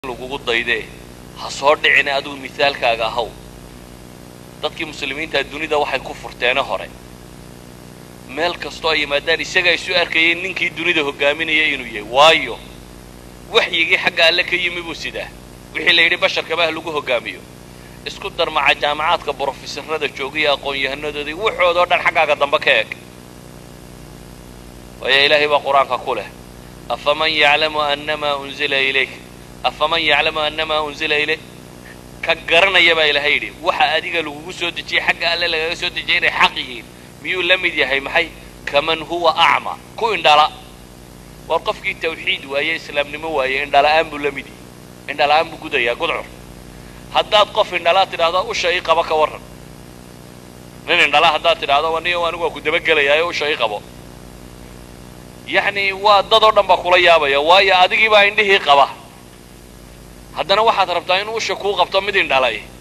lagugu daydee ha soo dhicina adigu misaalkaaga ahaw dadkii muslimiinta dunida waxay ku furteene hore meel kastoo ay yimaadaan isagaa isu arkayay ninkii dunida hogaaminaya inuu yahay waayo waxyigii xagga alle ka yimi buu sidaa wixii la yidhi basharkaba ha lagu hogaamiyo isku darmaca jaamacaadka brofesorada joogiya aqoon-yahanadoodii waxoodoo dhan xaggaaga dambe ka eg waayo ilaahay baa qur-aanka ku leh afaman yaclamu annamaa unzila ilayk afaman yaclamu annamaa unzila ilayk ka garanaya baa ilahay yidhi waxa adiga lagugu soo dejiyey xagga alle lagaga soo dejiyay inay xaq yihiin miyuu la mid yahay maxay kaman huwa acma ku indhala war qofkii tawxiid waaye islaamnimo waaye indhala-aan buu la mid yahay indhala-aan buu gudayaa gudcur haddaad qof indhalaa tidhahdo usha ii qabo ka warran nin indhala haddaad tidhahdo anigo anigu waa ku dabagelayaayo usha ii qabo yacni waa dad oo dhan baa kula yaabaya waayo adigii baa indhihii qaba haddana waxaad rabtaa inuu usha kuu qabto mid indhalay